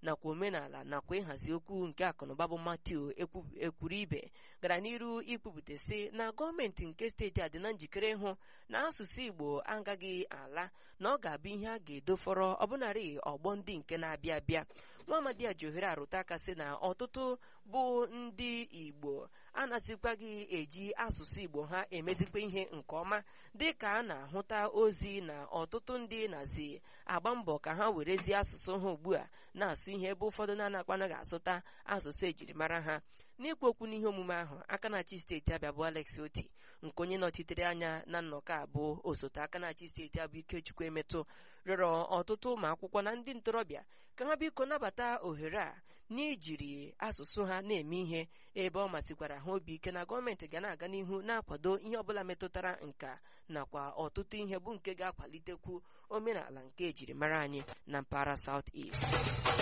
nakwa omenala nakwa ịhazi okwu nke akụnụba bụ Matthew ekwuru ibe gara n'iru ikwupụta sị na gọọmenti nke steeti a dị na njikere ịhụ na asụsụ Igbo agaghị ala na ọ ga-abụ ihe a ga-edofọrọ ọbụnarị ọgbọ ndị nke na-abịa abịa Nwaamadi ji ohere arụta aka sị na ọtụtụ bụ ndị Igbo anazikwaghị eji asụsụ Igbo ha emezikwa ihe nke ọma dị ka a na-ahụta ozi na ọtụtụ ndị nazi agba mbọ ka ha werezie asụsụ ha ugbu a na-asụ ihe ebe ụfọdụ na-anakwanaghị asụta asụsụ ejirimara ha n'ikwu okwu n'ihe omume ahụ aka na-achị steeti Abịa bụ Alex Oti nke onye nọchitere anya na nnọkọ abụọ osote aka na-achị steeti abụ Ikechukwu Emetụ rịọrọ ọtụtụ ụmụ akwụkwọ na ndị ntorobịa ka ha biko nabata ohere a n'ijiri asụsụ ha na-eme ihe ebe ọ masịkwara ha obi ike na gọọmenti ga na-aga n'ihu na-akwado ihe ọbụla metụtara nka nakwa ọtụtụ ihe bụ nke ga-akwalitekwu omenala nke ejirimara anyị na mpaghara South East